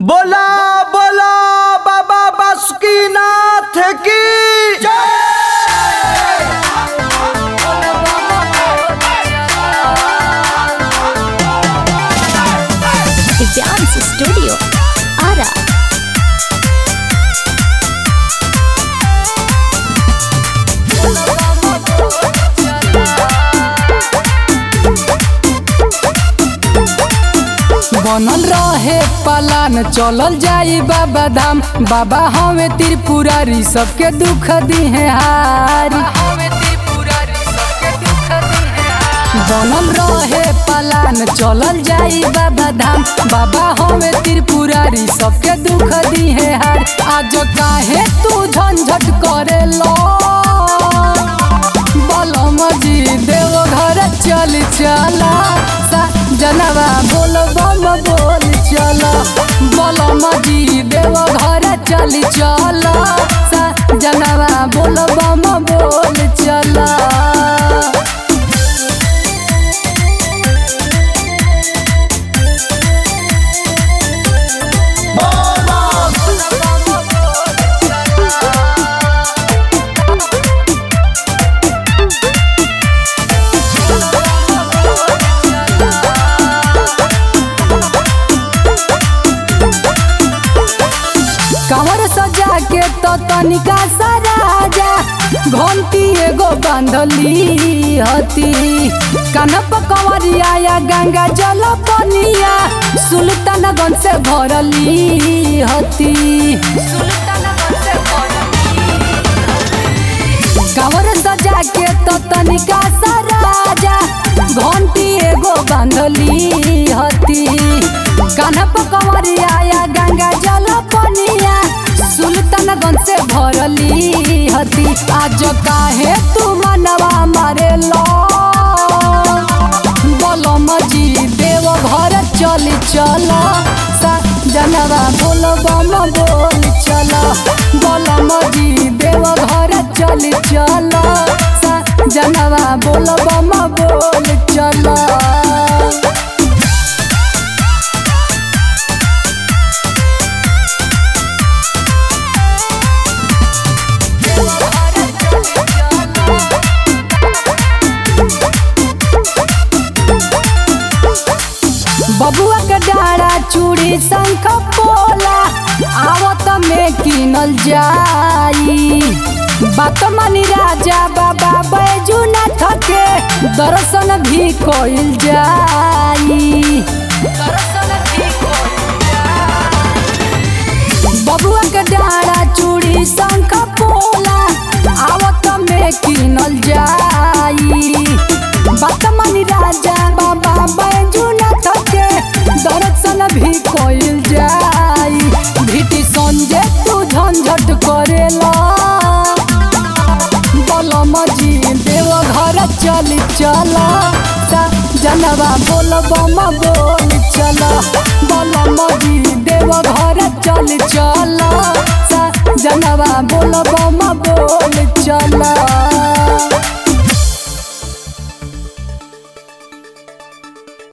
बोला बोला बाबा बासुकीनाथ की The Dance Studio. Ara. बनल रहे पलान चलल जाई बाबा धाम बाबा हवे त्रिपुरारी सबके दुख दिहे हारी बनल रहे पलान चलल जाई बाबा धाम बाबा हवे त्रिपुरारी सबके दुख दिहे हार आज काहे तू झंझट करे लो बलम जी देव घर चल चला सा जनवा बोल बम बोल चल बलम जी देव घर चल चला सा जनवा बोल बम बोल चला कमर सजा के तो तनिका सराजा घंटी एगो बांधली हती कानप कंवरिया या गंगा जल पनिया सुल्तानगंज से भरली हती कमर सजा के तो तनिका सराजा घंटी एगो बांधली हती कानप कंवरिया या गंगा जल पनिया सुल्तानगंज से भरली हती आज काहे तू मनवा मारे लो बलम जी देव घर चल चल सा जनवा बोल बम बोल चल बलम जी देव घर चल चल सा जनवा बोल बम बोल चल बबुआ के डारा चूड़ी शंख पोला आवत में किनल जाई बात मानी राजा बाबा बैजुनाथ के दर्शन भी कइल जाई बबुआ के डारा चूड़ी शंख पोला आवत में किनल जाई बात मानी राजा बाबा बैजुनाथ के दर्शन भी कइल जाई भीति संजय तू झंझट करेला बलम जी देव घर चल चल सा जनवा बोल बम बोल चल बलम जी देव घर चल चल सा जनवा बोल बम बोल चल